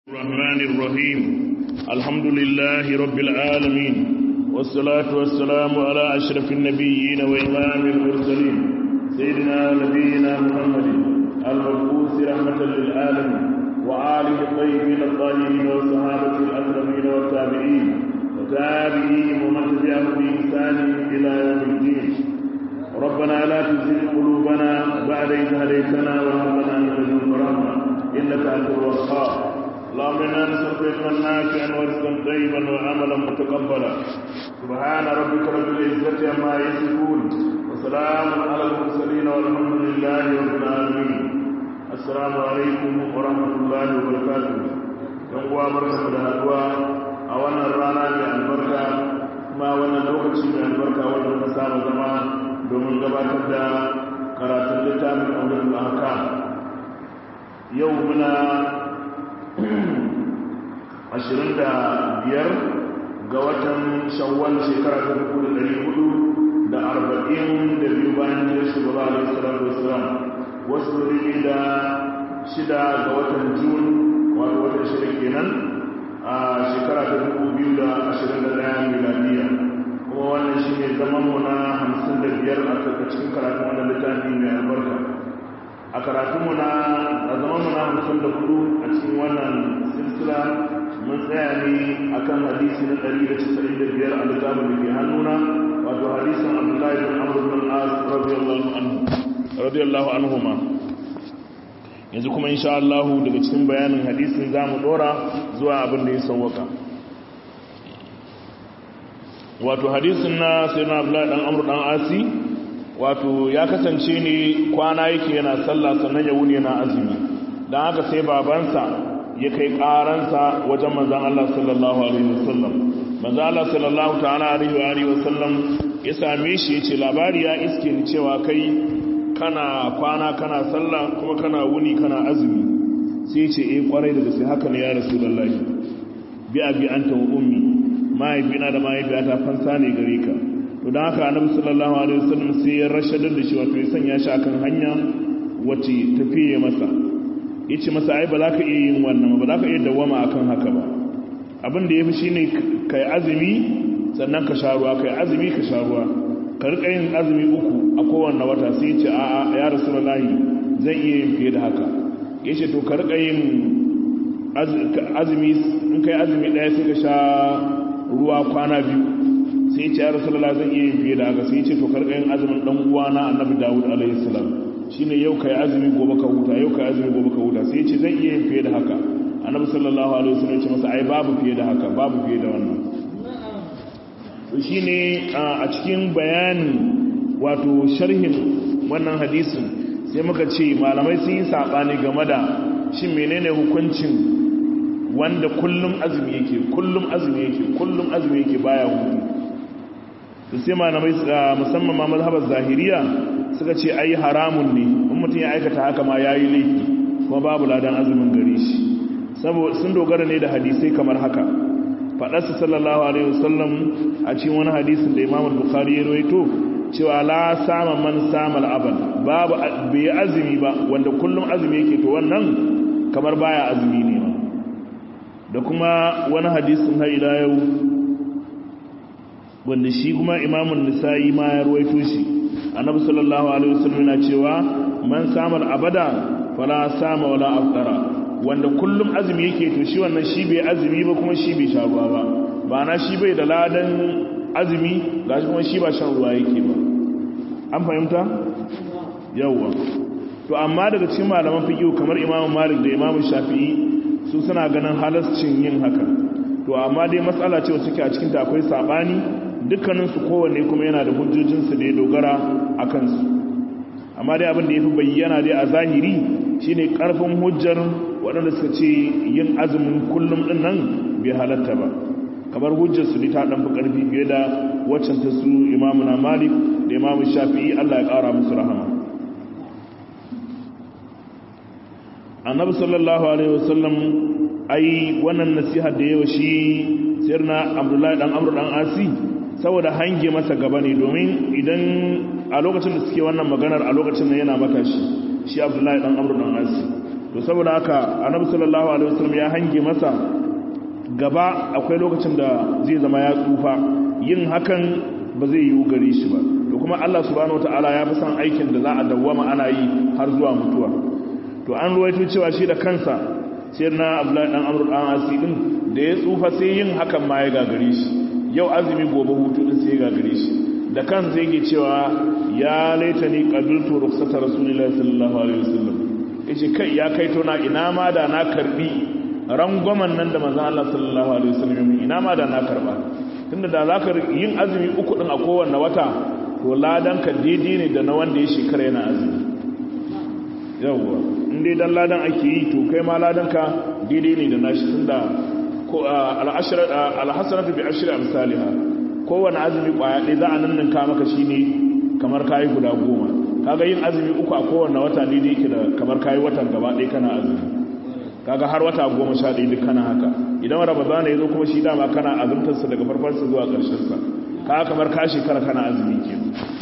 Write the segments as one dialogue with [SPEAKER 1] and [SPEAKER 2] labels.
[SPEAKER 1] الرحمن الرحيم الحمد لله رب العالمين والصلاة والسلام على أشرف النبيين وإمام المرسلين سيدنا نبينا محمد المبعوث رحمة للعالمين وآله الطيبين الطاهرين والصحابة الأكرمين والتابعين وتابعيهم ومن تبعهم بإحسان إلى يوم الدين ربنا لا تزغ قلوبنا بعد إذ هديتنا وهب لنا من لدنك رحمة إنك أنت الوهاب اللهم انا نسالك علما نافعا ورزقا طيبا وعملا متقبلا سبحان ربك رب العزه عما يصفون وسلام على المرسلين والحمد لله رب العالمين السلام عليكم ورحمه الله وبركاته yan uwa barkamu da haduwa a wannan rana mai albarka kuma wannan lokaci mai albarka wanda muka saba zama domin gabatar da karatun littafin aulul ahkam yau muna ashirin da biyar ga watan shawwal shekara ta dubu da ɗari hudu da arba'in da biyu bayan jirar shugaba alaihi salatu wasalam wasu rigi da shida ga watan jun wato watan shida kenan a shekara ta dubu biyu da ashirin da ɗaya miladiya kuma wannan shi ne zaman mu na hamsin da biyar a cikin karatun wannan littafi mai albarka a karatunmu na a zamanmu na hamsin da hudu a cikin wannan silsila mun tsaya ne a kan hadisi na 195 a littafin da ke hannuna wato hadisin abdullahi bin amr bin as radiyallahu anhu ma yanzu kuma insha Allah daga cikin bayanin hadisin zamu dora zuwa abin da ya sauwaka wato hadisin na sayyidina abdullahi dan amr dan asi wato ya kasance ne kwana yake yana sallah sannan ya wuni yana azumi don haka sai babansa ya kai karansa wajen manzan Allah sallallahu alaihi wasallam manzan Allah sallallahu ta'ala alaihi wa alihi wasallam ya same shi ya ce labari ya iske ni cewa kai kana kwana kana sallah kuma kana wuni kana azumi sai ce eh kwarai da gaske haka ne ya rasulullahi bi abi anta wa ummi mahaifina da mahaifiyata fansa ne gare ka to don haka annabi sallallahu alaihi wasallam sai ya rashadar da shi wato ya sanya shi akan hanya wacce tafiye masa yace masa ai ba za ka iya yin wannan ba za ka iya dawama akan haka ba abin da yafi shine kai azumi sannan ka sha ruwa kai azumi ka sha ruwa ka rika yin azumi uku a kowanne wata sai ya ce a'a ya rasulullahi zan iya yin fiye da haka yace to ka rika yin azumi in kai azumi daya sai ka sha ruwa kwana biyu sai ce ya rasulullah zan iya yin fiye da haka sai ce to karka yin azumin dan uwana annabi dawud alaihi salam shine yau kai azumi gobe ka huta yau kai azumi gobe ka huta sai ce zan iya yin fiye da haka annabi sallallahu alaihi wasallam ya ce masa ai babu fiye da haka babu fiye da wannan to shine a cikin bayanin wato sharhin wannan hadisin sai muka ce malamai sun yi sabani game da shin menene hukuncin wanda kullum azumi yake kullum azumi yake kullum azumi yake baya hutu da sai malamai musamman ma mazhabar zahiriya suka ce ai haramun ne in mutum ya aikata haka ma yayi laifi kuma babu ladan azumin gare shi saboda sun dogara ne da hadisai kamar haka faɗarsa sallallahu alaihi wasallam a cikin wani hadisin da Imam Bukhari ya rawaito cewa la sama man sama al-abad babu bai azumi ba wanda kullum azumi yake to wannan kamar baya azumi ne ma da kuma wani hadisin har ila yau wanda shi kuma imamun nisa'i ma ya ruwaito shi annabi sallallahu alaihi wasallam yana cewa man samal abada fala sama wala afdara wanda kullum azumi yake to shi wannan shi bai azumi ba kuma shi bai sha ruwa ba ba na shi bai da ladan azumi gashi kuma shi ba shan ruwa yake ba an fahimta yawwa to amma daga cikin malaman fiqh kamar imamu malik da imamu shafi'i su suna ganin halascin yin haka to amma dai matsala ce wacce ke a cikinta akwai sabani dukkaninsu kowanne kuma yana da hujjojinsu da ya dogara a kansu amma dai abin da ya fi bayyana dai a zahiri shine karfin hujjar waɗanda suka ce yin azumin kullum ɗin nan bai halatta ba kamar hujjar su ta ɗan fi ƙarfi fiye da waccan ta su imamu na malik da imamu shafi'i allah ya ƙara musu rahama annabi sallallahu alaihi wasallam ai wannan nasihar da yawa shi sirna abdullahi dan amru dan asi saboda hange masa gaba ne domin idan a lokacin da suke wannan maganar a lokacin da yana matashi shi abdullahi dan amru dan asi to saboda haka annabi sallallahu alaihi wasallam ya hange masa gaba akwai lokacin da zai zama ya tsufa yin hakan ba zai yi gare shi ba to kuma Allah subhanahu wataala ya fi son aikin da za a dawwama ana yi har zuwa mutuwa to an ruwaito cewa shi da kansa sai na Abdullahi dan Amr dan Asi din da ya tsufa sai yin hakan ma ya gagare shi yau azumi gobe hutu din sai ya gagare shi da kansa yake cewa ya laitani qabiltu rukhsata rasulillahi sallallahu alaihi wasallam yace kai ya kai to na ina ma da na karbi rangwamen nan da manzon Allah sallallahu alaihi wasallam ina ma da na karba tunda da zaka yin azumi uku din a kowanne wata to ladan ka daidai ne da na wanda ya shekara yana azumi yawwa in dai dan ladan ake yi to kai ma ladan ka daidai ne da nashi tunda ko al-ashra al-hasanatu bi ashri amsalha kowanne azumi kwaya ɗaya za a nanninka maka shine kamar kayi guda goma kaga yin azumi uku a kowanne wata daidai yake da kamar kayi watan gaba ɗaya kana azumi kaga har wata goma sha ɗaya duk kana haka idan ramadana ya zo kuma shi dama kana azumtarsa daga farfarsa zuwa ƙarshensa kaga kamar ka shekara kana azumi ke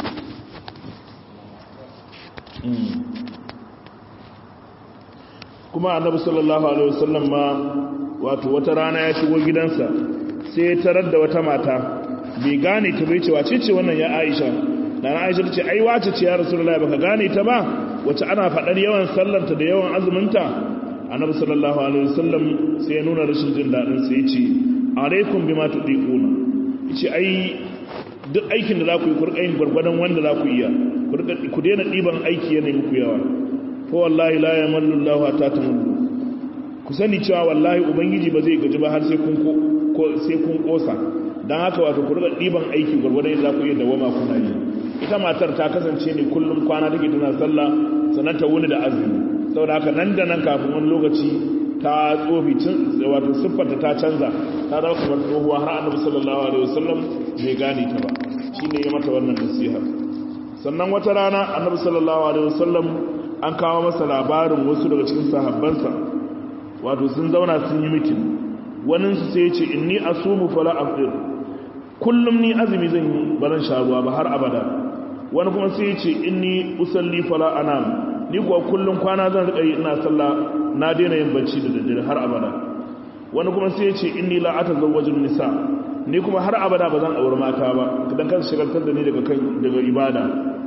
[SPEAKER 1] kuma annabi sallallahu alaihi wasallam ma wato wata rana ya shigo gidansa sai ya tarar da wata mata bai gane ta bai ce wace ce wannan ya Aisha dan Aisha ta ce ai wace ce ya Rasulullahi baka gane ta ba wace ana fadar yawan sallarta da yawan azuminta annabi sallallahu alaihi wasallam sai ya nuna rashin jin dadin sai ya ce alaikum bima tudiquna yace ai duk aikin da za ku yi ku rika yin gurgurdan wanda za ku iya ku daina diban aiki yana muku yawa fa wallahi la yamallu Allahu hatta tamallu ku sani cewa wallahi ubangiji ba zai gaji ba har sai kun ko sai kun kosa dan haka wato ku rika diban aiki gurgurdan yadda za ku iya dawama kuna yi ita matar ta kasance ne kullum kwana take tana sallah sannan ta wuni da azumi saboda haka nan da nan kafin wani lokaci ta tsofi wato siffarta ta canza ta zama kamar tsohuwa har annabi sallallahu alaihi wasallam bai gane ta ba shine ya mata wannan nasiha sannan wata rana annabi sallallahu alaihi wasallam an kawo masa labarin wasu daga cikin sahabbansa wato sun zauna sun yi mitin wani su sai ya ce inni asumu fala afdir kullum ni azumi zan yi ba zan sha ruwa ba har abada wani kuma sai ya ce inni usalli fala anam ni kuwa kullum kwana zan rika yi ina sallah na daina yin bacci da daddare har abada wani kuma sai ya ce inni la atazawwajun nisa ni kuma har abada ba zan aure mata ba kidan kan shigaltar da ni daga kan daga ibada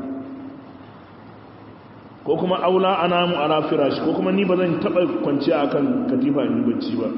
[SPEAKER 1] ko kuma aula anamu ala firash ko kuma ni ba zan taba kwanciya akan katifa in bacci ba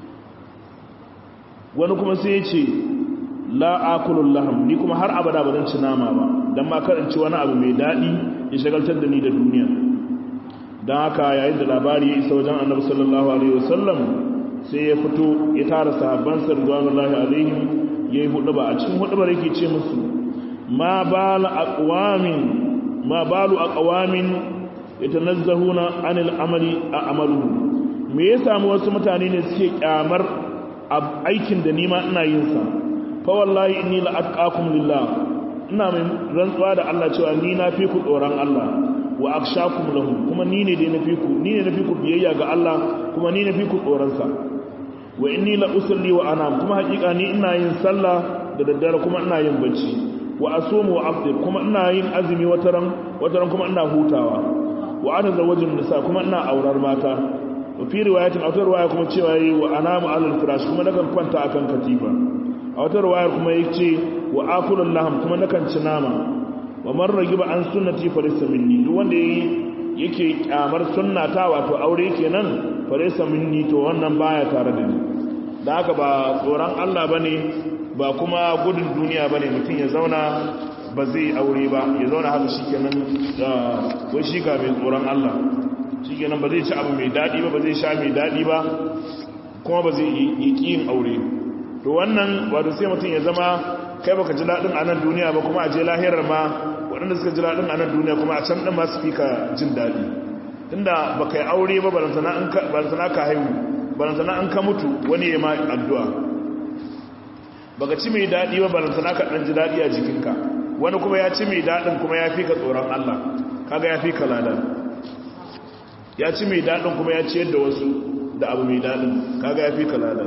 [SPEAKER 1] wani kuma sai ya ce la akulul laham ni kuma har abada ba zan ci nama ba dan ma kar in ci wani abu mai dadi ya shagaltar da ni da duniya dan haka yayin da labari ya isa wajen annabi sallallahu alaihi wasallam sai ya fito ya tara sahabban sa radiyallahu alaihim yayi huduba a cikin hudubar yake ce musu ma bal aqwamin ma balu aqwamin yatanazzahuna anil amali a amalu me ya samu wasu mutane ne suke kyamar aikin da nima ina yin sa fa wallahi inni la atqakum lillah ina mai rantsuwa da Allah cewa ni na fi ku tsoron Allah wa akshakum lahu kuma ni ne dai na fi ku ni ne na fi ku biyayya ga Allah kuma ni na fi ku tsoron sa wa inni la usalli wa anam kuma hakika ni ina yin sallah da daddare kuma ina yin bacci wa asumu wa afdir kuma ina yin azumi wataran wataran kuma ina hutawa wa atazawwajun nisa kuma ina aurar mata wa fi riwayatin a wata riwaya kuma cewa yi wa anamu alal firash kuma nakan kwanta akan katifa a wata riwayar kuma yace wa akulul laham kuma nakan ci nama wa man ragiba an sunnati farisa minni duk wanda yake kyamar sunnata wato aure kenan farisa minni to wannan baya tare da ni da haka ba tsoron Allah bane ba kuma gudun duniya bane mutum ya zauna ba zai aure ba ya zauna haka shikenan wai shi ka mai tsoron Allah shikenan ba zai ci abu mai dadi ba ba zai sha mai dadi ba kuma ba zai yi yin aure to wannan wato sai mutum ya zama kai baka ji dadin a nan duniya ba kuma a je lahirar ma waɗanda suka ji dadin a nan duniya kuma a can ɗin ma su fi ka jin daɗi tunda ba ka yi aure ba balantana ka haihu balantana an ka mutu wani ya ma addu'a baka ci mai daɗi ba balantana ka ɗan ji daɗi a jikinka wani kuma ya ci mai daɗin kuma ya fi ka tsoron Allah kaga ya fi ka lada ya ci mai daɗin kuma ya ciyar da wasu da abu mai daɗin kaga ya fi ka lada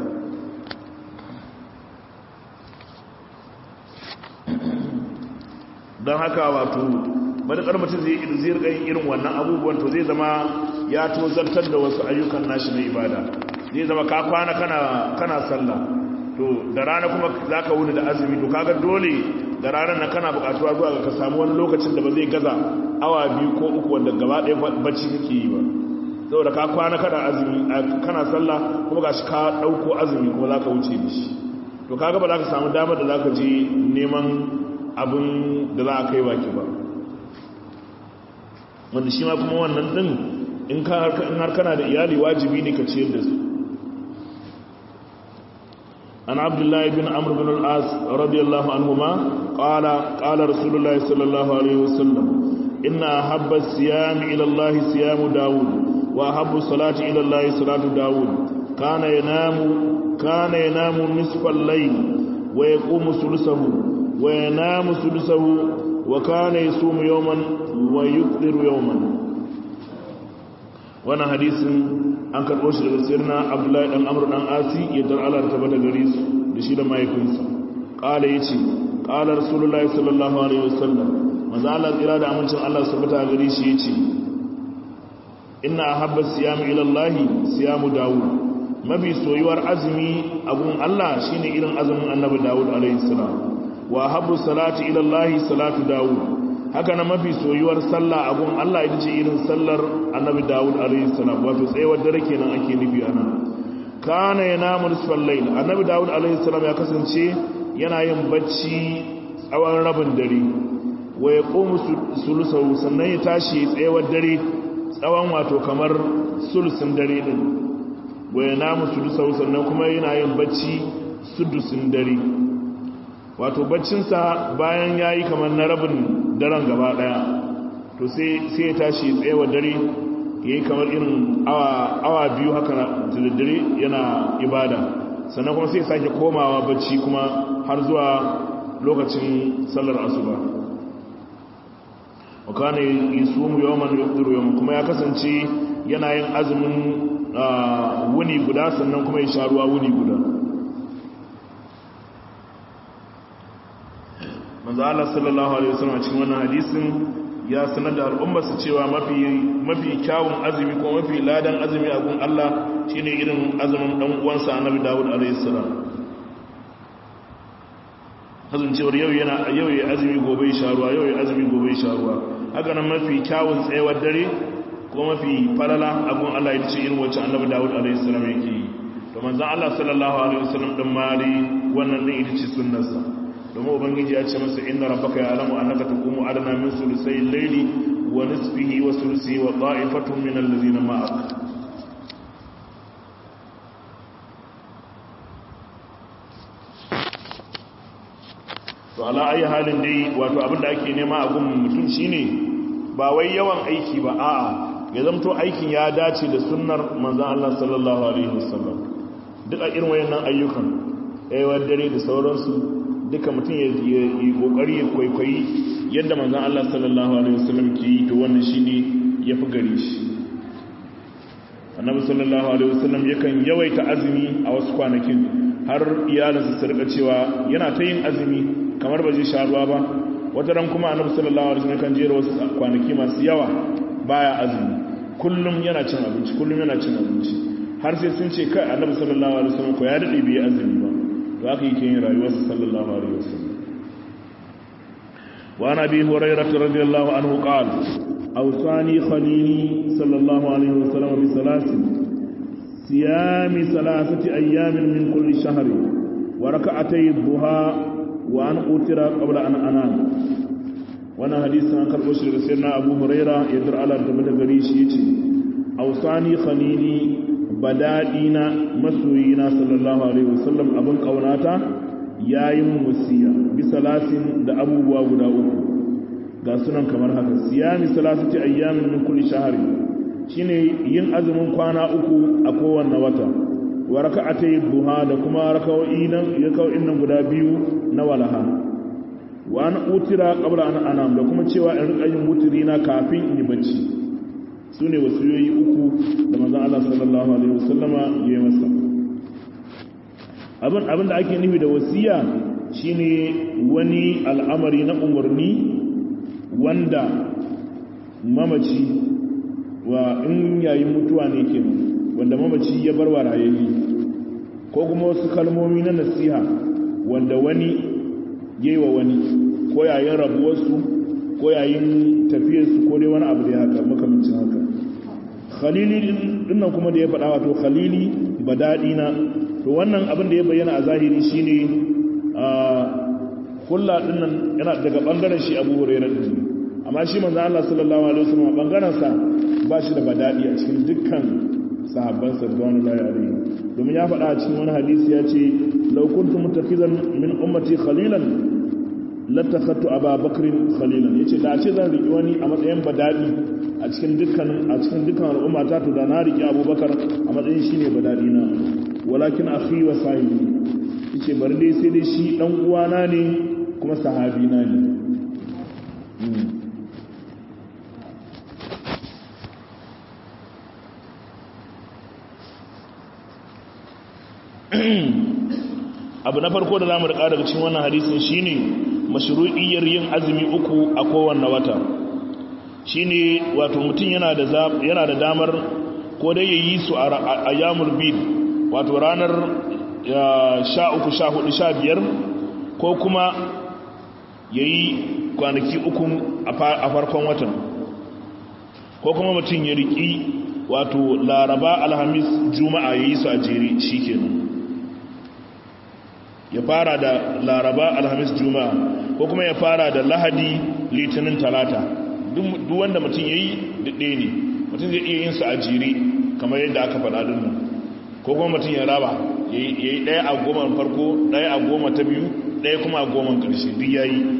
[SPEAKER 1] don haka wato madakar mutum zai zai rika yin irin wannan abubuwan to zai zama ya tozartar da wasu ayyukan nashi na ibada zai zama ka kwana kana kana sallah to da rana kuma zaka wuni da azumi to kaga dole da ranar nan kana bukatuwa zuwa ga ka samu wani lokacin da ba zai gaza awa biyu ko uku wanda gaba ɗaya bacci kake yi ba saboda ka kwana kana azumi kana sallah kuma gashi ka ɗauko azumi kuma zaka wuce da shi to kaga ba za ka samu damar da zaka je neman abin da za a kai baki ba wanda shi ma kuma wannan din in har kana da iyali wajibi ne ka ciyar da su an abdullahi bin amr bin al-as radiyallahu anhuma qala qala rasulullah sallallahu alaihi wasallam inna habba siyam ila allah siyam daud wa habbu salati ila allah salatu daud kana yanamu kana yanamu nisfa al-layl wa yaqumu thuluthahu wa yanamu thuluthahu wa kana yasumu yawman wa yuqdiru yawman wannan hadisin an karɓo shi daga sirna abdullahi dan amr dan asi ya dar Allah ta bada gare su da shi da mahaifinsa qala yace qala rasulullahi sallallahu alaihi wasallam manzo Allah tsira da amincin Allah su bata gare shi yace inna ahabba siyam ila Allah siyamu daud mabi soyuwar azumi a gun Allah shine irin azumin annabi daud alaihi salam wa habbu salati ila Allah salatu daud haka na mafi soyuwar sallah a gun Allah ita ce irin sallar annabi Dawud alaihi salam wato tsayawar dare kenan ake nufi ana kana yanamu nisfal layl annabi Dawud alaihi salam ya kasance yana yin bacci tsawon rabin dare wa yaqumu sulusahu sannan ya tashi tsayawar dare tsawon wato kamar sulusin dare din wa yanamu sulusahu sannan kuma yana yin bacci sudusin dare wato baccinsa bayan yayi kamar na rabin daren gaba daya to sai ya tashi tsayewa dare ya yi kamar irin awa biyu haka na dare yana ibada sannan kuma sai sake komawa bacci kuma har zuwa lokacin sallar asuba wakana yi sumu yawon yukturu yawon kuma ya kasance yana yin azumin wuni guda sannan kuma ya sha ruwa wuni guda manzo Allah sallallahu alaihi wasallam cikin wannan hadisin ya sanar da al'ummar su cewa mafi mafi kyawun azumi ko mafi ladan azumi a gun Allah shine irin azumin dan uwansa Annabi Dawud alaihi salam hazin cewar yau yana yau yayi azumi gobe ya sharuwa yau yayi azumi gobe ya sharuwa haka nan mafi kyawun tsayawar dare ko mafi falala a gun Allah yace irin wacce Annabi Dawud alaihi salam yake yi to manzo Allah sallallahu alaihi wasallam din mali wannan din ita ce sunnarsa domin ubangiji ya ce masa inna rabbaka ya'lamu annaka taqumu adna min sulusay al-layli wa nisfihi wa sulusihi wa ta'ifatun min alladhina ma'ak to ala ayi halin dai wato abinda ake nema a gun mutum shine ba wai yawan aiki ba a'a ya zamto aikin ya dace da sunnar manzon Allah sallallahu alaihi wasallam duk a irin wayannan ayyukan ayyuwar dare da sauransu duka mutum ya yi kokari ya kwaikwayi yadda manzan Allah sallallahu alaihi wasallam ke yi to wannan shine yafi gare shi annabi sallallahu alaihi wasallam yakan yawaita azumi a wasu kwanakin har iyalinsa su rika cewa yana ta yin azumi kamar ba zai sha ruwa ba wata ran kuma annabi sallallahu alaihi wasallam kan jera wasu kwanaki masu yawa baya azumi kullum yana cin abinci kullum yana cin abinci har sai sun ce kai annabi sallallahu alaihi wasallam ko ya dade bai azumi ba to haka yake yin rayuwarsa sallallahu alaihi wasallam wa nabi hurairah radiyallahu anhu qala awsani khalili sallallahu alaihi wasallam bi salasin siyami salasati ayyamin min kulli shahri wa rak'atay dhuha wa an utira qabla an anam wannan hadisin an karbo shi daga sayyidina abu hurairah yadda Allah da bada gari shi yace awsani khalili badadina masoyina sallallahu alaihi wasallam abin kaunata yayin wasiya bi salasin da abubuwa guda uku ga sunan kamar haka siyami salasati ayyamin min kulli shahri shine yin azumin kwana uku a kowanne wata wa raka'atay duha da kuma raka'o'i nan raka'o'in nan guda biyu na walaha wa an utira qabla an anam da kuma cewa in rika yin wutiri na kafin in yi bacci su ne wasiyoyi uku da manzan Allah sallallahu Alaihi wasallama ya yi masa abin da ake nufi da wasiya shine wani al'amari na umarni wanda mamaci wa in yayin mutuwa ne kenan wanda mamaci ya bar wa rayayye ko kuma wasu kalmomi na nasiha wanda wani yayi wa wani ko yayin rabuwarsu ko yayin tafiyarsu ko dai wani abu da ya haka makamancin haka khalili dinnan kuma da ya faɗa wato khalili badadi na to wannan abin da ya bayyana a zahiri shine a kulla dinnan yana daga bangaren shi Abu Hurairah din amma shi manzo Allah sallallahu alaihi wasallam bangaren sa ba shi da badadi a cikin dukkan sahabban sa radiyallahu alaihi domin ya faɗa a cikin wani hadisi ya ce law kuntu muttakhizan min ummati khalilan latakhattu Aba Bakr khalilan yace da ce zan riki wani a matsayin badadi a cikin dukkan a cikin dukkan al'umma ta to da na riki Abubakar a matsayin shine badadi na walakin akhi wa sahibi yace bari dai sai dai shi dan uwana ne kuma sahabi na ne abu na farko da zamu rika daga cikin wannan hadisin shine mashru'iyyar yin azumi uku a kowanne wata shine wato mutum yana da yana da damar ko dai yayi su a ayyamul bid wato ranar sha uku sha hudu sha biyar ko kuma ya yi kwanaki uku a farkon watan ko kuma mutum ya riƙi wato laraba alhamis juma'a ya yi su a jere shi kenan ya fara da laraba alhamis juma'a ko kuma ya fara da lahadi litinin talata duk wanda mutum ya yi daɗe ne mutum zai iya yin su a jere kamar yadda aka faɗa dinnan ko kuma mutum ya raba ya yi ɗaya a goma farko ɗaya a goma ta biyu ɗaya kuma a goma ƙarshe duk ya yi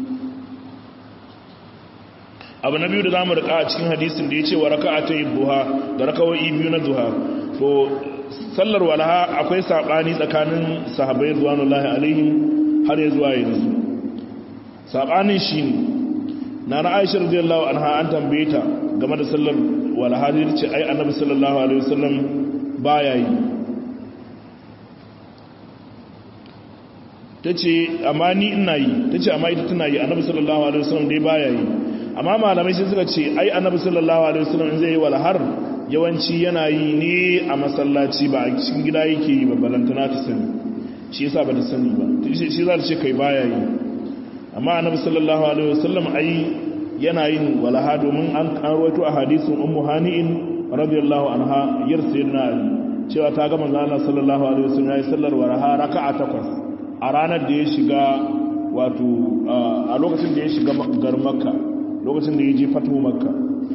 [SPEAKER 1] abu na biyu da za mu riƙa a cikin hadisin da ya ce wa raka a ta yi duha da rakawai biyu na duha to sallar walaha akwai saɓani tsakanin sahabai zuwanullahi alaihim har ya zuwa yanzu saɓanin shi ne na na aisha radiyallahu anha an tambaye ta game da sallar walaha da ce ai annabi sallallahu alaihi wasallam baya yi ta ce amma ni ina yi ta ce amma ita tana yi annabi sallallahu alaihi wasallam dai baya yi amma malamai sai suka ce ai annabi sallallahu alaihi wasallam in zai yi walhar yawanci yana yi ne a masallaci ba a cikin gida yake yi babbalantana ta sani shi yasa ba ta sani ba shi za ta ce kai baya yi amma annabi sallallahu alaihi wasallam ai yana yin walaha domin an rawaito a hadisin ummu hani'in radiyallahu anha yar sayyidina ali cewa ta ga manzo Allah sallallahu alaihi wasallam yayi sallar walaha raka'a takwas a ranar da ya shiga wato a lokacin da ya shiga gar makka lokacin da ya je fatu makka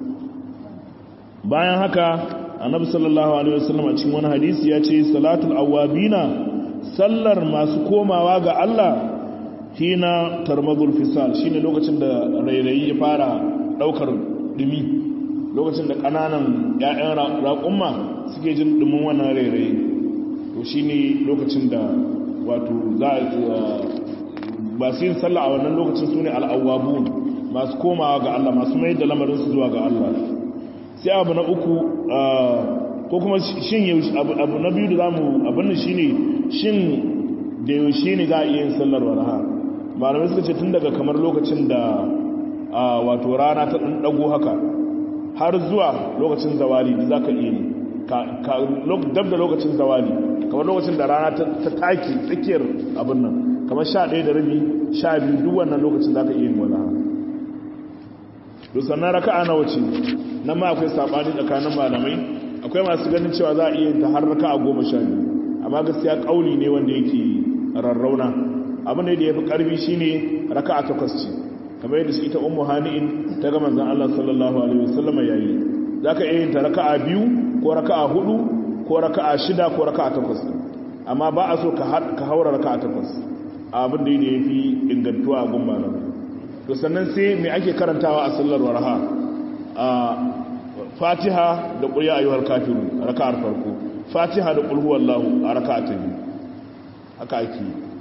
[SPEAKER 1] bayan haka annabi sallallahu alaihi wasallam a cikin wani hadisi ya ce salatul awabina sallar masu komawa ga Allah hina tarmadul fisal shine lokacin da rairayi ya fara daukar dumi lokacin da kananan ƴaƴan raƙumma suke jin dumin wannan rairayi to shine lokacin da wato za ba su yin sallah a wannan lokacin su ne al'awwabun masu komawa ga Allah masu mai da lamarinsu zuwa ga Allah sai abu na uku ko kuma shin abu na biyu da za mu abin shi ne shin da yaushe ne za a iya yin sallar waraha malamai suka ce tun daga kamar lokacin da wato rana ta ɗan ɗago haka har zuwa lokacin zawali da za ka iya yi dab da lokacin zawali kamar lokacin da rana ta taki tsakiyar abin nan kamar sha ɗaya da rabi sha biyu duk wannan lokacin za ka iya yin walaha to sannan raka'a nawa ce nan ma akwai sabani tsakanin malamai akwai masu ganin cewa za a iya ta har raka'a goma sha biyu amma gaskiya kauli ne wanda yake rarrauna abin da ya fi karfi shine raka'a takwas ce kamar yadda ita ummu hani'in ta ga manzon Allah sallallahu alaihi wasallam yayi zaka iya yin ta raka'a biyu ko raka'a hudu ko raka'a shida ko raka'a takwas amma ba a so ka haura raka'a takwas abin da ya fi ingantuwa a gun malamai to sannan sai mai ake karantawa a sallar warha a fatiha da ƙulya ayyuhar kafiru a raka'ar farko fatiha da ƙulhu wallahu a raka'a ta biyu haka ake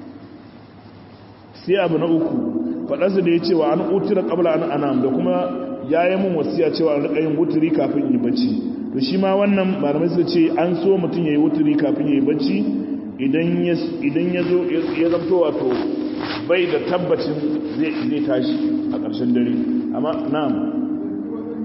[SPEAKER 1] sai abu na uku faɗarsa da ya ce wa an utira ƙabla an anam da kuma ya yi mun wasiya cewa an riƙa yin wuturi kafin yi bacci to shi ma wannan malamai suka ce an so mutum ya yi wuturi kafin ya yi bacci idan ya zo ya zamto wato bai da tabbacin zai tashi a ƙarshen dare amma na'am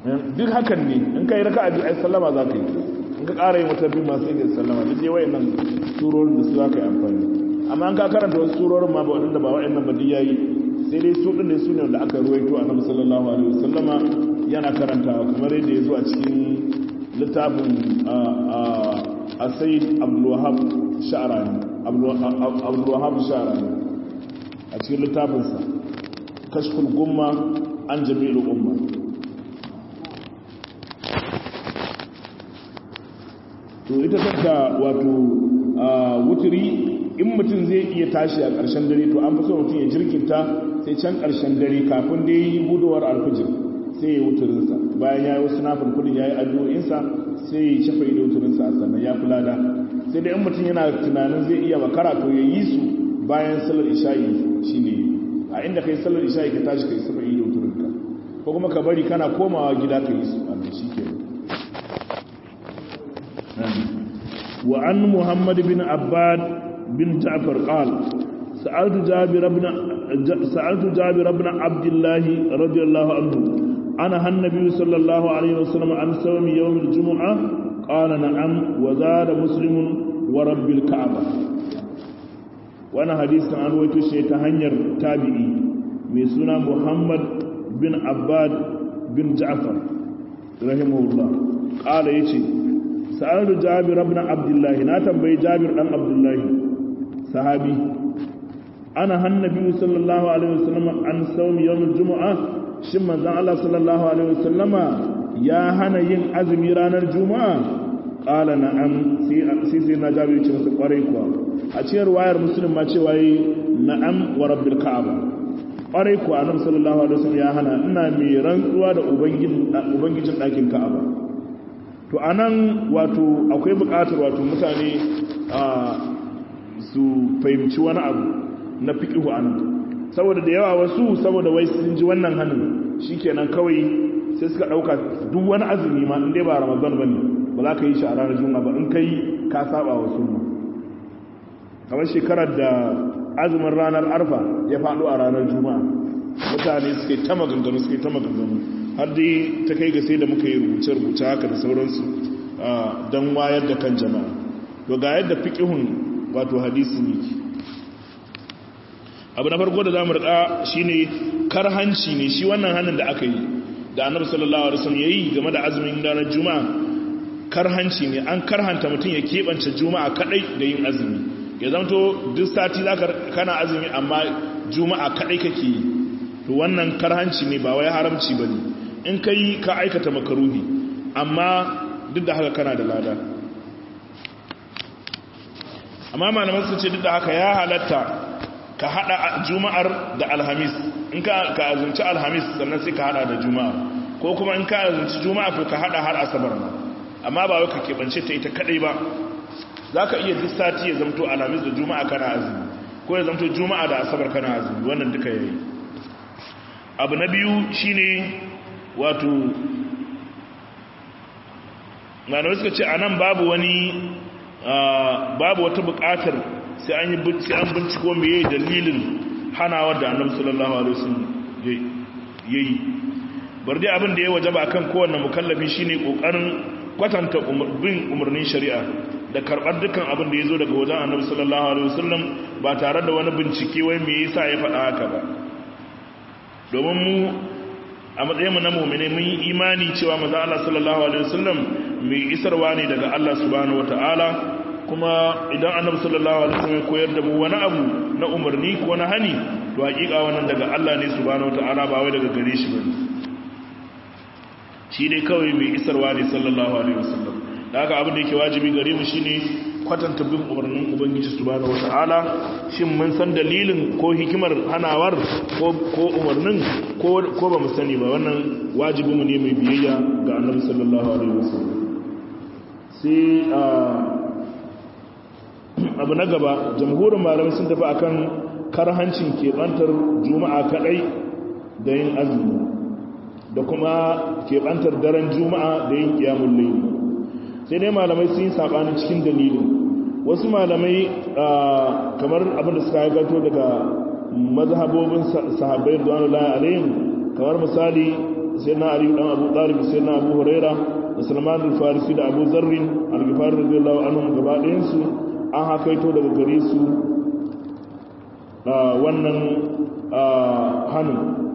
[SPEAKER 1] duk hakan ne in ka yi raka a biyu ai sallama za ka yi in ka ƙara yi wata biyu masu yi sallama duk dai wayannan surorin da su za ka yi amfani amma an ka karanta wasu surorin ma ba waɗanda ba waɗannan ba ya yi sai dai su ɗin ne su ne wanda aka ruwaito a nabi sallallahu alaihi wasallama yana karantawa kamar yadda ya zo a cikin littafin a sai abdulwahab sha'arani abdulwahab sha'arani a cikin littafinsa kashful gumma an jami'ul umma to ita tatta wato wuturi in mutum zai iya tashi a ƙarshen dare to an fi so mutum ya jirkinta sai can ƙarshen dare kafin da yi budowar alfijir sai ya wuturinsa bayan ya yi wasu na fulfulin ya yi addu'o'insa sai ya shafa ido wuturinsa a sannan ya kula da sai da in mutum yana tunanin zai iya makara to ya yi su bayan salar isha'i shi ne a inda kai salar isha'i ka tashi ka yi shafa ido wuturinka ko kuma ka bari kana komawa gida ka yi su a shi ke وعن محمد بن عباد بن جعفر قال سألت جابر بن سألت جابر بن عبد الله رضي الله عنه أنا النبي صلى الله عليه وسلم عن صوم يوم الجمعة قال نعم وزاد مسلم ورب الكعبة وانا حديث عن ويتوشي تهنير تابعي ميسونا محمد بن عباد بن جعفر رحمه الله قال يتي sa'adu jabir ibn abdullahi na tambayi jabir dan abdullahi sahabi ana hannabi sallallahu alaihi wasallam an sawm yawm aljum'a shin manzon Allah sallallahu alaihi wasallama ya hana yin azumi ranar juma'a qala na'am sai sai na jabir ce masa kwarai kuwa a cikin wayar muslim ma cewa yi na'am wa rabbil ka'aba kwarai kuwa annabi sallallahu alaihi wasallam ya hana ina mai rantsuwa da ubangijin ubangijin dakin ka'aba to a nan wato akwai bukatar wato mutane su fahimci wani abu na fiƙihu a nan saboda da yawa wasu saboda wai sun ji wannan hannun shi kenan kawai sai suka ɗauka duk wani azumi ma inda ba ramadan ba ne ba za ka yi shi a ranar juma'a ba in ka yi ka saba wa sunna kamar shekarar da azumin ranar arfa ya faɗo a ranar juma'a mutane suke ta maganganu suke ta maganganu har dai ta kai ga sai da muka yi rubuce-rubuce haka da sauransu don wayar da kan jama'a to ga yadda fiƙihun wato hadisi ne abu na farko da za mu riƙa shi ne karhanci ne shi wannan hannun da aka yi da annabi sallallahu alaihi wasallam yayi game da azumin ranar juma'a karhanci ne an karhanta mutum ya keɓance juma'a kadai da yin azumi ya zanto duk sati zaka kana azumi amma juma'a kadai kake yi to wannan karhanci ne ba wai haramci bane in ka yi ka aikata makaruhi amma duk da haka kana da lada amma malaman sun ce duk da haka ya halatta ka hada juma'ar da alhamis in ka azunci alhamis sannan sai ka hada da juma'a ko kuma in ka azunci juma'a to ka hada har asabar ma amma ba wai ka keɓance ta ita kadai ba za ka iya duk sati ya zamto alhamis da juma'a kana azumi ko ya zamto juma'a da asabar kana azumi wannan duka yayi abu na biyu shine wato malamai suka ce a nan babu wani babu wata bukatar sai an binciko mai dalilin hanawar da annabi sallallahu alaihi wasallam yayi bar dai abin da ya wajaba kan kowanne mukallafi shine kokarin kwatanta bin umarnin shari'a da karbar dukkan abin da yazo daga wajen annabi sallallahu alaihi wasallam ba tare da wani bincike wai me yasa ya faɗa haka ba domin mu a matsayinmu na mummune mun yi imani cewa maza Allah sallallahu alaihi wasallam mai isarwa ne daga Allah subhanahu wataala kuma idan annabi sallallahu alaihi wasallam koyar da mu wani abu na umarni ko na hani to hakika wannan daga Allah ne subhanahu wataala ba wai daga gare shi bane shi dai kawai mai isarwa ne sallallahu alaihi wasallam da haka abin da yake wajibi gare mu shine kwatanta bin umarnin ubangiji subhanahu wataala shin mun san dalilin ko hikimar hanawar ko ko umarnin ko ko ba mu sani ba wannan wajibi mu ne mai biyayya ga annabi sallallahu alaihi wasallam sai abu na gaba jamhurin malamai sun tafi akan karhancin keɓantar juma'a kadai da yin azumi da kuma keɓantar daren juma'a da yin kiyamun laili sai dai malamai sun yi saɓanin cikin dalilin wasu malamai kamar abin da suka haikato daga mazhabobin sahabbai da wani alayhim kamar misali sayyidina ali dan abu talib sayyidina abu huraira da salman al-farisi da abu zarrin al-ghifari radiyallahu anhum gaba ɗayan su an hakaito daga gare su wannan hannun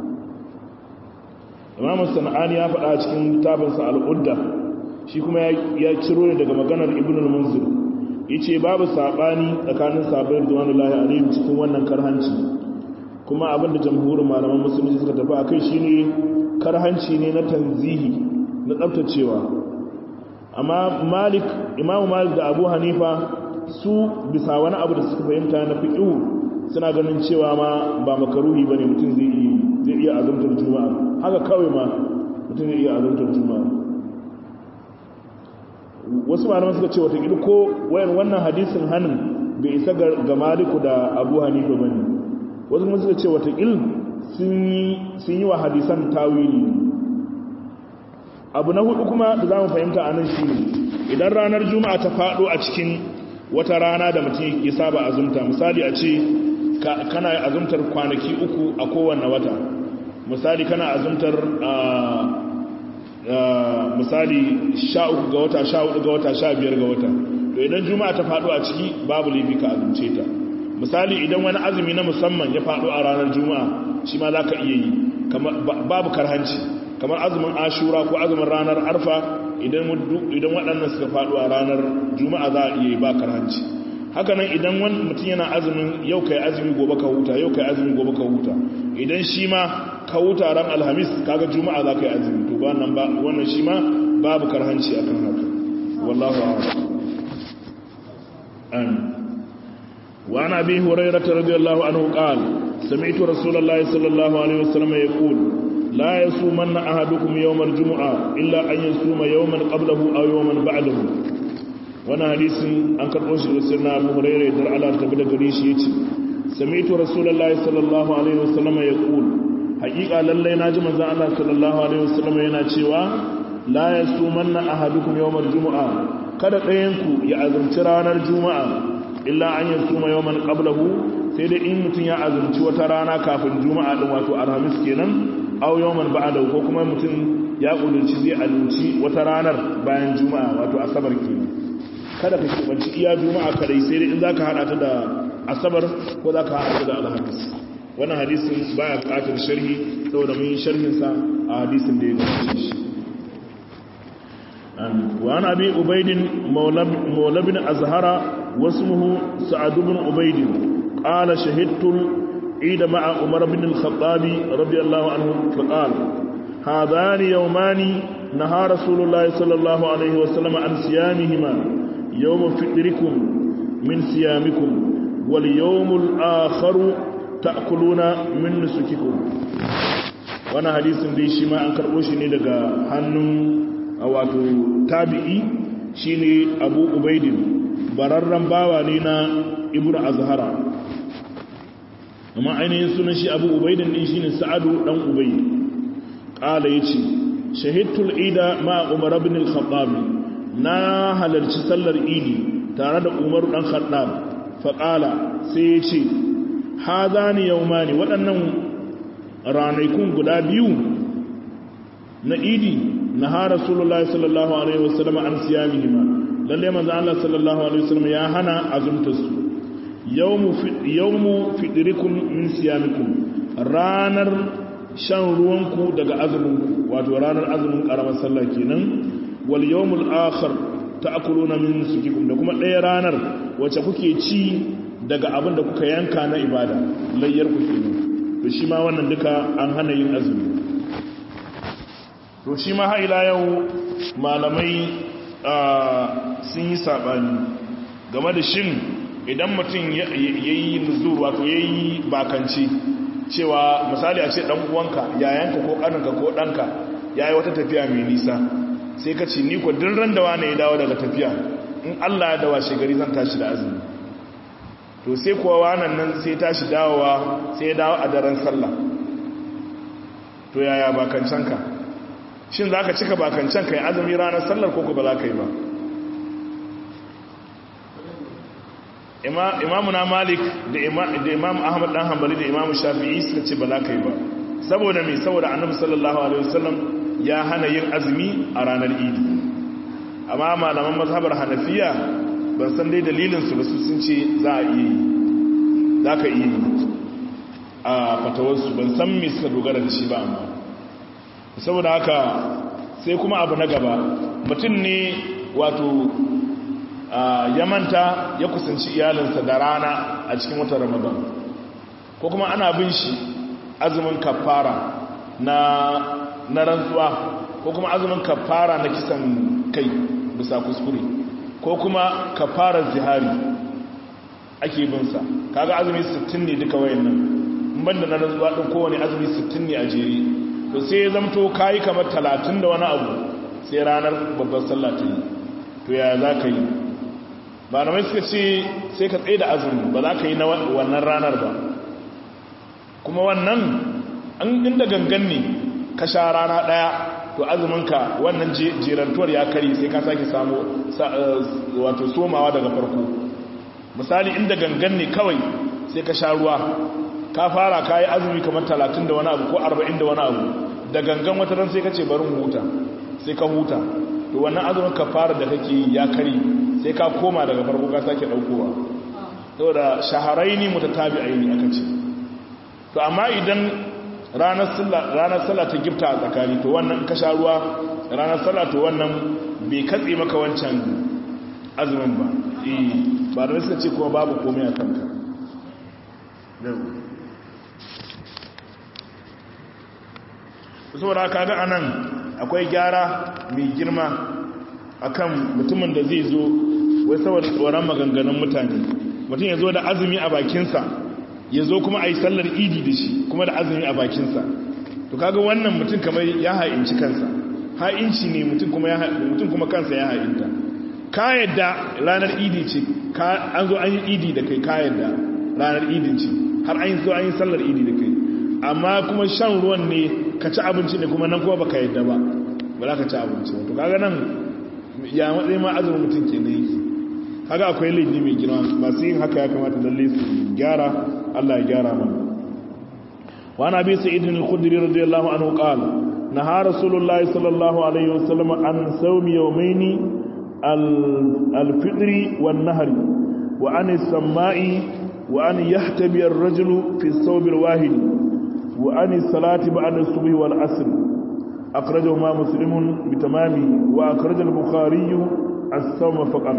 [SPEAKER 1] imam sana'ani ya faɗa cikin littafinsa al'udda shi kuma ya ciro ne daga maganar ibn al-munzir yace babu sabani tsakanin sahabbai radiyallahu alaihim cikin wannan karhanci kuma abinda jamhurin malaman musulunci suka tafi akai shine karhanci ne na tanzihi na tsaftacewa amma malik imam malik da abu hanifa su bisa wani abu da suka fahimta na fiqhu suna ganin cewa ma ba makaruhi bane mutum zai iya zai iya azumtar juma'a haka kawai ma mutum zai iya azumtar juma'a wasu malaman suka ce wata ko wayan wannan hadisin hannun bai isa ga maliku da abu hanifa ba ne wasu kuma suka ce wata sun yi wa hadisan tawili abu na hudu kuma da za mu fahimta a nan shi ne idan ranar juma'a ta faɗo a cikin wata rana da mutum ya saba azumta misali a ce kana azumtar kwanaki uku a kowane wata misali kana azumtar misali sha uku ga wata sha hudu ga wata sha biyar ga wata to idan juma'a ta faɗo a ciki babu laifi ka azumce ta misali idan wani azumi na musamman ya faɗo a ranar juma'a shi ma za ka iya yi babu karhanci kamar azumin ashura ko azumin ranar arfa idan waɗannan suka faɗo a ranar juma'a za a iya yi ba karhanci hakanan idan wani mutum yana azumin yau kai azumi gobe ka huta yau kai azumi gobe ka huta idan shi ma ka huta ran alhamis kaga juma'a za ka yi azumi to ba nan ba wannan shi ma babu karhanci akan haka wallahu a'lam amin wa an abi hurairah radiyallahu anhu qala sami'tu rasulullahi sallallahu alaihi wasallam yaqul la yasumanna ahadukum yawm al-jum'a illa an yasuma yawman qablahu aw yawman ba'dahu wannan hadisin an karɓo shi da sirna abu hurairu da Allah ta bi da gare shi yace sami'tu rasulullahi sallallahu alaihi wasallam yaqul haqiqa lalle naji manzon Allah sallallahu alaihi wasallam yana cewa la yasumanna ahadukum yawmal jumu'a kada ɗayan ku ya azumci ranar juma'a illa an yasuma yawman qablahu sai dai in mutun ya azumci wata rana kafin juma'a din wato alhamis kenan aw yawman ba'da ko kuma mutun ya kudurci zai azumci wata ranar bayan juma'a wato asabar kenan kada ka kibanci iya juma'a kadai sai dai in zaka hada ta da asabar ko zaka hada ta da alhamis wannan hadisin baya bukatar sharhi saboda mun yi sharhin sa a hadisin da ya gabace shi wa ana bi ubayd mawla bin azhara wasmuhu sa'ad bin ubayd qala shahidtu عيد مع عمر بن الخطاب رضي الله عنه فقال هذان يومان نهى رسول الله صلى الله عليه وسلم عن صيامهما يوم فطركم من صيامكم واليوم الآخر تأكلون من نسككم وانا حديث دي شما an karbo shi ne daga hannun wato tabi'i shine Abu Ubaidin bararran bawa ne na Ibnu Azhara amma ainihin sunan shi Abu Ubaidin din shine Sa'adu dan Ubay qala yace shahidtul ida ma Umar ibn al-Khattab na halarci sallar idi tare da umaru ɗan khaddam faƙala sai ya ce ha za ni yau mani waɗannan ranakun guda biyu na idi na ha rasulullah sallallahu alaihi wasallam an siya mihima lalle manzo Allah sallallahu alaihi wasallam ya hana azumtarsu yawmu fidirikum min siyamikum ranar shan ruwanku daga azuminku wato ranar azumin ƙaramar sallah kenan wal yawmul akhar ta'kuluna min sukikum da kuma ɗaya ranar wacce kuke ci daga abin da kuka yanka na ibada layyar ku kenan to shi ma wannan duka an hana yin azumi to shi ma har ila yau malamai sun yi sabani game da shin idan mutum yayi nuzur wato yayi bakanci cewa misali a ce dan uwanka yayanka ko kaninka ko danka yayi wata tafiya mai nisa sai ka ce ni ko duk ran da wani ya dawo daga tafiya in Allah ya dawa shegari zan tashi da azumi to sai kuwa wannan nan sai tashi dawowa sai ya dawo a daren sallah to yaya bakancanka shin za ka cika bakancanka ya azumi ranar sallar ko ba za ka yi ba imamu na malik da imam ahmad dan hanbali da imamu shafi'i suka ce ba za ka yi ba saboda mai saboda annabi sallallahu alaihi wasallam ya hana yin azumi a ranar idi amma malaman mazhabar hanafiya ban san dai dalilinsu ba su sun ce za a iya yi za ka iya yi a fatawarsu ban san me suka dogara da shi ba amma saboda haka sai kuma abu na gaba mutum ne wato ya manta ya kusanci iyalinsa da rana a cikin watan ramadan ko kuma ana bin shi azumin kafara na na rantsuwa ko kuma azumin kafara na kisan kai bisa kuskure ko kuma kafarar zihari ake bin sa kaga azumi 60 ne duka wayannan banda na rantsuwa din kowane azumi 60 ne a jere to sai ya zamto kayi kamar 30 da wani abu sai ranar babbar sallah ta yi to ya za ka yi ba na mai suka ce sai ka tsaye da azumi ba za ka yi na wannan ranar ba kuma wannan an inda gangan ne ka sha rana daya to azuminka wannan jerantuwar ya kari sai ka sake samu wato somawa daga farko misali inda gangan ne kawai sai ka sha ruwa ka fara ka yi azumi kamar talatin da wani abu ko arba'in da wani abu da gangan wata ran sai ka ce barin huta sai ka huta to wannan azumin ka fara da kake yi ya kari sai ka koma daga farko ka sake daukowa saboda shaharaini mutatabi'aini aka ce to amma idan ranar sallah ranar sallah ta gifta a tsakani to wannan ka sha ruwa ranar sallah to wannan bai katse maka wancan azumin ba eh ba da suka ce kuma babu komai a kanka saboda kaga anan akwai gyara mai girma akan mutumin da zai zo wai saboda tsoron maganganun mutane mutum ya zo da azumi a bakinsa ya zo kuma a yi sallar idi da shi kuma da azumi a bakinsa to kaga wannan mutum kamar ya ha'inci kansa ha'inci ne mutum kuma ya mutum kuma kansa ya ha'inta ka yadda ranar idi ce an zo an yi idi da kai ka yadda ranar idin ce har an zo an yi sallar idi da kai amma kuma shan ruwan ne ka ci abinci ne kuma nan kuma baka yadda ba ba za ka ci abinci to kaga nan ya matsayi ma azumin mutum ke ne yake kaga akwai laifi mai girma masu yin haka ya kamata lalle su gyara Allah ya gyara mana wa na bi sa'id al-khudri radiyallahu anhu qala naha rasulullahi sallallahu alaihi wasallam an sawmi yawmayn al-fitr wan nahr wa an as-sama'i wa an yahtabi ar-rajulu fi as-sawm al-wahid wa an as-salati ba'da as-subh wal 'asr akhrajahu ma muslimun bitamami wa akhraj al-bukhari as-sawm faqat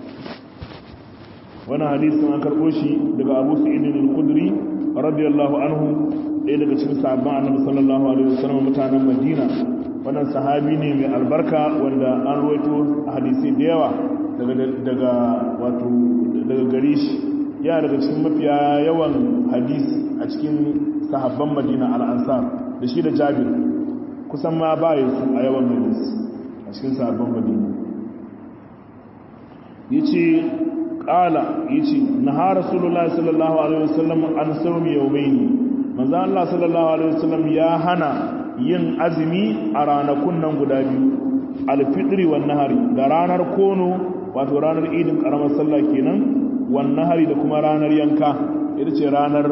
[SPEAKER 1] wani hadisin an karɓo shi daga abu sa'idin al-kudri radiyallahu anhu ɗaya daga cikin sahabban annabi sallallahu alaihi wasallam mutanen madina wannan sahabi ne mai albarka wanda an ruwaito hadisi da yawa daga daga wato daga gare shi ya daga cikin mafiya yawan hadisi a cikin sahabban madina al-ansar da shi da jabir kusan ma ba su a yawan hadisi a cikin sahabban madina yace qala yace naha rasulullahi sallallahu alaihi wasallam an sawmi yawmayn manzo Allah sallallahu alaihi wasallam ya hana yin azumi a ranakun nan guda biyu alfitri wan nahari da ranar kono wato ranar idin karamar sallah kenan wan nahari da kuma ranar yanka ita ce ranar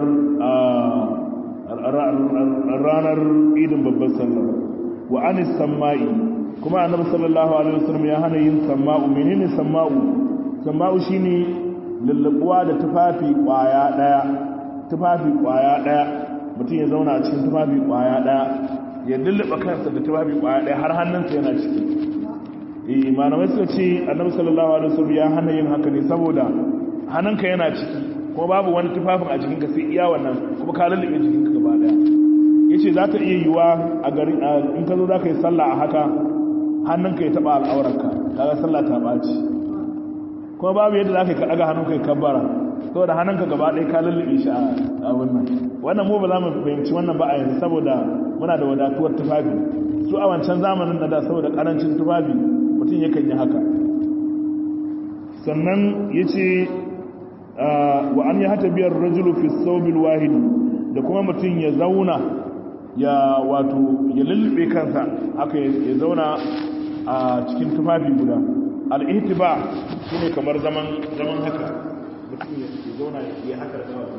[SPEAKER 1] ranar idin babbar sallah wa anis samai kuma annabi sallallahu alaihi wasallam ya hana yin samma'u menene samma'u samma'u shine lallabuwa da tufafi kwaya daya tufafi kwaya daya mutum ya zauna a cikin tufafi kwaya daya ya lullaba kansa da tufafi kwaya daya har hannunsa yana ciki eh malamai suka ce annabi sallallahu alaihi wasallam ya hana yin haka ne saboda hannunka yana ciki kuma babu wani tufafin a jikinka sai iya wannan kuma ka lullube jikinka gaba daya yace za ta iya yiwa a garin in ka zo za ka yi sallah a haka hannunka ya taba al'aurarka kaga sallah ta baci kuma babu yadda za ka yi ka ɗaga hannunka ya kabbara saboda hannunka gaba ɗaya ka lullube shi a wannan wannan mu ba za mu fahimci wannan ba a yanzu saboda muna da wadatuwar tufafi su a wancan zamanin na da saboda ƙarancin tufafi mutum yakan yi haka sannan ya ce wa an yi hata biyar rajulu fi saubil wahidi da kuma mutum ya zauna ya wato ya lullube kansa haka ya zauna a cikin tufafi guda al'ihtiba shi ne kamar zaman haka mutum ya zauna ya haka da kawai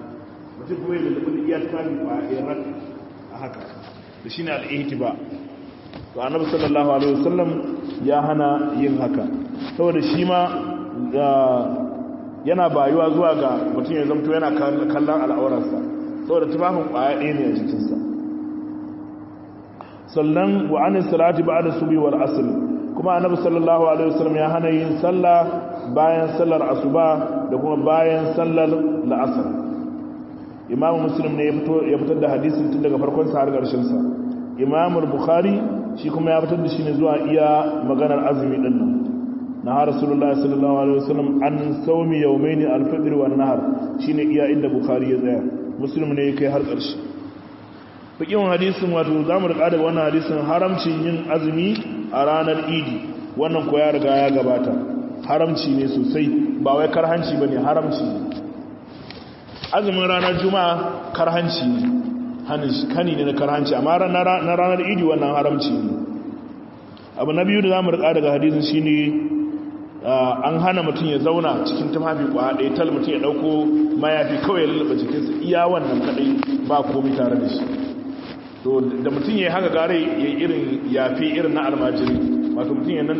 [SPEAKER 1] mutum kuma ya lullube da iya tufafi ba a rak a haka da shi ne al'ihtiba to annabi sallallahu alaihi wasallam ya hana yin haka saboda shi ma yana bayuwa zuwa ga mutum ya zamto yana kallon al'aurarsa saboda tufafin kwaya ɗaya ne a jikinsa sannan wa an salati ba'da subhi wal asr kuma annabi sallallahu alaihi wasallam ya hana yin sallah bayan sallar asuba da kuma bayan sallar la'asar imamu muslim ne ya fitar da hadisin tun daga farkon sa har ƙarshen sa imamu bukhari shi kuma ya fitar da shi ne zuwa iya maganar azumi din nan na har rasulullahi sallallahu alaihi wasallam an saumi yawmain al-fitr wan nahar shine iya inda bukhari ya tsaya muslim ne ya kai har ƙarshe fikin hadisin wato zamu rika daga wannan hadisin haramcin yin azumi a ranar idi wannan ko ya riga ya gabata haramci ne sosai ba wai karhanci bane haramci ne azumin ranar juma'a karhanci ne hani ne na karhanci amma na ranar idi wannan haramci ne abu na biyu da za mu rika daga hadisun shi ne an hana mutum ya zauna cikin tufafi kwa ɗaya tal mutum ya ɗauko mayafi kawai ya lullaba jikinsa iya wannan kaɗai ba komi tare da shi to da mutum ya yi haka gare ya irin yafi irin na almajiri wato mutum ya nan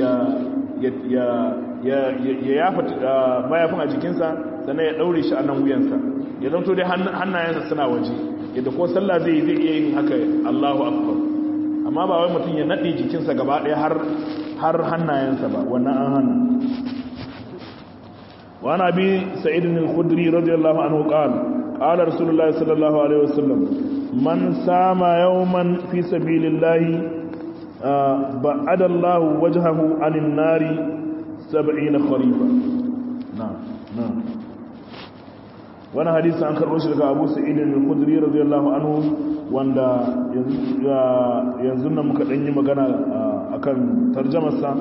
[SPEAKER 1] ya yafa mayafin a jikinsa sannan ya ɗaure shi a nan wuyansa ya zanto dai hannayensa suna waje yadda ko sallah zai zai iya yin haka Allahu akbar amma ba wai mutum ya nade jikinsa gaba ɗaya har har hannayensa ba wannan an hana wa ana bi sa'id al-khudri radiyallahu anhu qala qala rasulullahi sallallahu alaihi wasallam man sama yawman fi sabilillahi ba'ada Allah wajhahu 'anil nari 70 kharifa na'am na'am wani hadisi an karɓo shi daga abu sa'idin al-khudri radiyallahu anhu wanda yanzu nan muka ɗanyi magana akan tarjamarsa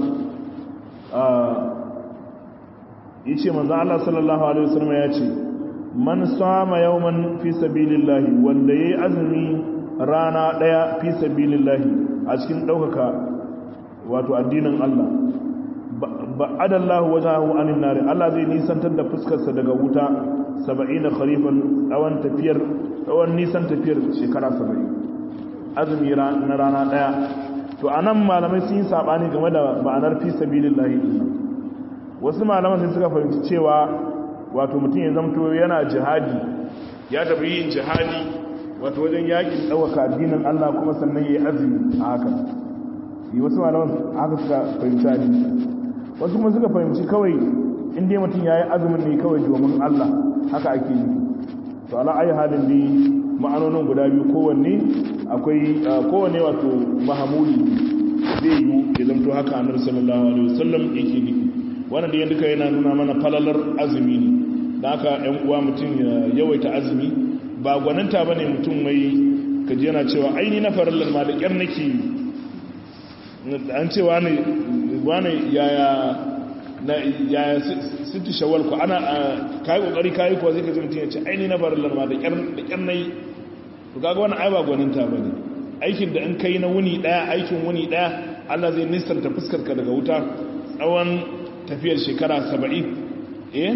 [SPEAKER 1] ya ce manzan Allah sallallahu alaihi wasallam ya ce man sama yawman fi sabilillahi wanda ya yi azumi rana ɗaya fi sabilillahi a cikin ɗaukaka wato addinin Allah ba'adallahu wajahu anin nari Allah zai nisantar da fuskarsa daga wuta 70 kharifan tsawon tafiyar tsawon nisan tafiyar shekara 70 azumi na rana daya to anan malamai sun yi sabani game da ma'anar fi sabilillahi din wasu malaman sai suka fahimci cewa wato mutum ya zamto yana jihadi ya tafi yin jihadi wato wajen yakin ɗaukaka addinin Allah kuma sannan ya yi azumi a haka yi wasu malaman haka suka fahimci hadisi wasu kuma suka fahimci kawai inda mutum ya yi azumin ne kawai domin Allah haka ake yi to ala ayi halin ne ma'anonin guda biyu kowanne akwai kowanne wato mahamuli zai yi ya zamto haka annabi sallallahu alaihi wasallam yake nufi wannan da duka yana nuna mana falalar azumi ne da haka yan uwa mutum ya yawaita azumi ba gwaninta bane mutum mai kaji yana cewa aini na farallar ma da kyar nake an ce wani wani yaya na yaya sitti shawal ko ana kai kokari kai ko zai kaji mutum ya ce aini na farallar ma da kyar da kyar nayi to kaga wannan ai ba gwaninta bane aikin da in kai na wuni daya aikin wuni daya Allah zai nisanta fuskar ka daga wuta tsawon tafiyar shekara saba'in eh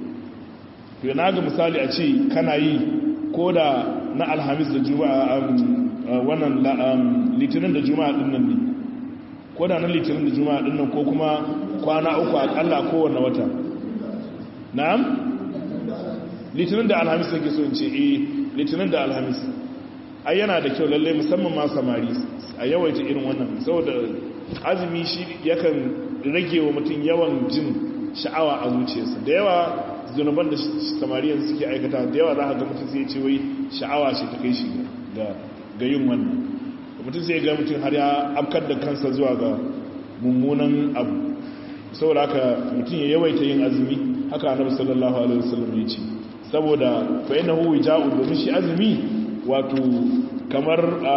[SPEAKER 1] to na ga misali a ce kana yi ko da na alhamis da juma'a wannan litinin da juma'a din nan ne ko da na litinin da juma'a din nan ko kuma kwana uku akalla kowane wata na'am litinin da alhamis nake so in ce eh litinin da alhamis ai yana da kyau lalle musamman ma samari a yawaita irin wannan saboda azumi shi yakan rage wa mutum yawan jin sha'awa a zuciyarsa da yawa zunuban da samariyan suke aikata da yawa za a ga mutum sai ce wai sha'awa ce ta kai shi ga yin wannan mutum sai ga mutum har ya afkar da kansa zuwa ga mummunan abu saboda haka mutum ya yawaita yin azumi haka annabi sallallahu alaihi wasallam ya ce saboda fa innahu wija'u domin shi azumi wato kamar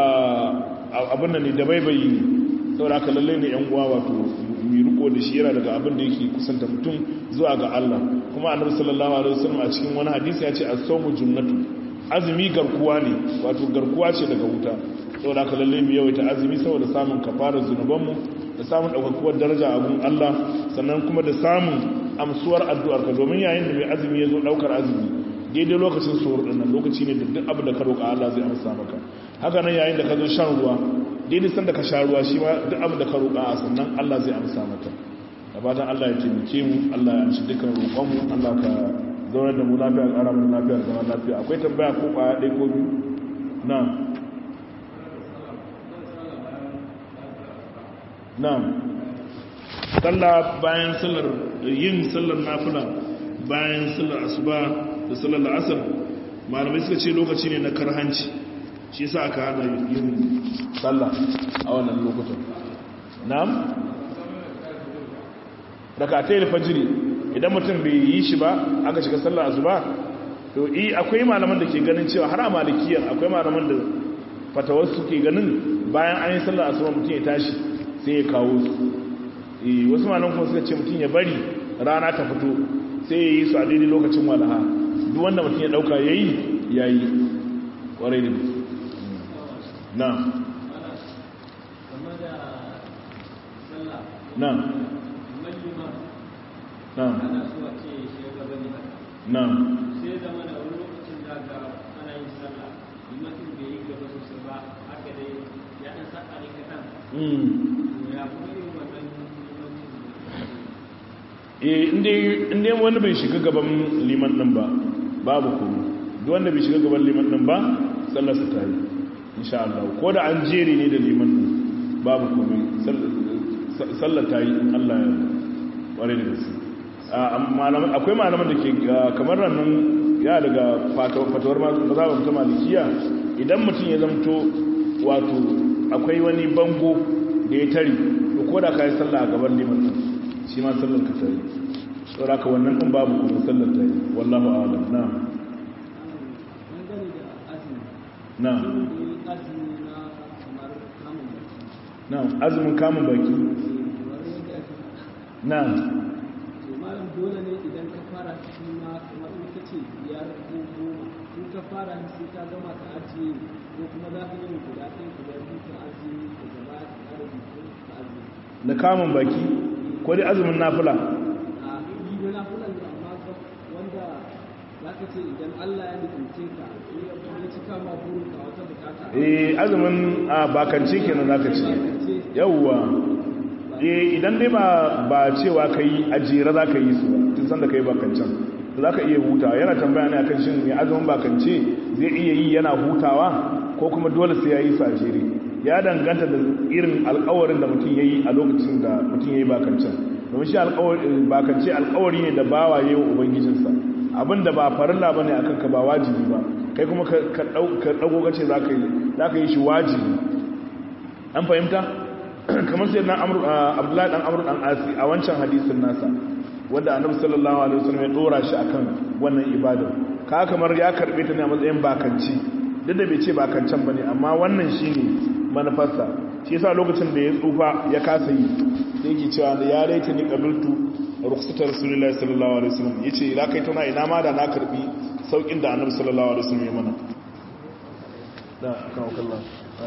[SPEAKER 1] abin nan ne da baibayi ne saboda haka lalle ne yan uwa wato mai riko da shi yana daga abin da yake kusanta mutum zuwa ga Allah kuma annabi sallallahu alaihi wasallam a cikin wani hadisi ya ce as-sawmu junnatu azumi garkuwa ne wato garkuwa ce daga wuta saboda haka lalle mu yawaita azumi saboda samun kafarar zunubanmu da samun daukakuwar daraja a gun Allah sannan kuma da samun amsuwar addu'ar ka domin yayin da mai azumi ya zo daukar azumi daidai lokacin suhur din nan lokaci ne da duk abu da ka roƙa Allah zai amsa maka haka nan yayin da ka zo shan ruwa daidai sanda ka sha ruwa shi ma duk abin da ka roƙa a sannan Allah zai amsa maka da fatan Allah ya taimake mu Allah ya amshi dukkan roƙon mu Allah ka zaunar da mu lafiya ƙara mu lafiya zama lafiya akwai tambaya ko ƙwaya ɗaya ko biyu na'am na'am sallah bayan sallar yin sallar nafila bayan sallar asuba da sallar la'asar malamai suka ce lokaci ne na karhanci shi yasa aka hana yin sallah a wannan lokutan na'am rakatai fajiri idan mutum bai yi shi ba aka shiga sallar asuba to i akwai malaman da ke ganin cewa har a malikiyar akwai malaman da fatawar su ke ganin bayan an yi sallar asuba mutum ya tashi sai ya kawo su wasu malaman kuma suka ce mutum ya bari rana ta fito sai ya yi su a daidai lokacin walaha duk wanda mutum ya dauka ya yi ya yi kwarai da na na na na
[SPEAKER 2] sai zama da wani lokacin da ga ana yin sallah limatin bai yi gaba sosai ba haka dai ya ɗan sa a rikatan ya kuma yin wannan
[SPEAKER 1] limatin inda wani bai shiga gaban liman ɗin ba babu kuma duk wanda bai shiga gaban liman ɗin ba sallarsa ta yi insha Allah ko da an jere ne da liman ɗin babu kuma sallar ta yi in Allah ya ware da gaske akwai malaman da ke kamar rannan ya daga fatawar mazhabar ta malikiya idan mutum ya zamto wato akwai wani bango da ya tare to ko da ka yi sallah a gaban liman shi ma sallar ka tare saboda ka wannan din babu kuma sallar ta yi wallahu a'lam na na na azumin kamun baki na
[SPEAKER 2] dole ne idan ka fara shi ma kamar in ka ce biyar ko goma in ka fara sai ka gama ka ajiye ko kuma za ka yi guda ɗaya guda biyu ka ajiye ka gaba ka ƙara biyu ka ajiye.
[SPEAKER 1] na kamun baki ko dai azumin nafila
[SPEAKER 2] a yi da nafilan da amma wanda za ka ce idan Allah ya nufince ka ya cika ma burin ka wata bukata.
[SPEAKER 1] eh azumin a bakance kenan zaka ce yawwa eh idan dai ba ba cewa kai ajira zaka yi su tun san da kai bakancan zaka iya hutawa yana tambaya ne akan shin mai azumin bakance zai iya yi yana hutawa ko kuma dole sai ya yi su ajere ya danganta da irin alƙawarin da mutum yayi a lokacin da mutum yayi bakancan domin shi alƙawari bakance alƙawari ne da bawa yayi wa ubangijinsa abinda ba farilla bane akan ka ba wajibi ba kai kuma ka ka dago kace zaka yi zaka yi shi wajibi an fahimta kamar sai dan amru abdullahi dan amru dan asi a wancan hadisin nasa wanda annabi sallallahu alaihi wasallam ya dora shi akan wannan ibada ka kamar ya karbe ta ne a matsayin bakanci duk da bai ce bakancan bane amma wannan shine manufarsa shi yasa lokacin da ya tsufa ya kasa yi sai yake cewa da ya raita ni qabiltu rukhsatar rasulullahi sallallahu alaihi wasallam yace ila kai tana ina ma da na karbi saukin da annabi sallallahu alaihi wasallam ya mana da kawo kallon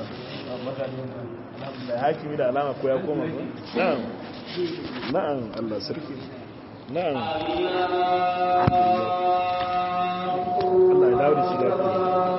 [SPEAKER 1] da hakimi da alama ko ya koma ba na'am na'am Allah sarki na'am Allah ya dawo da shi da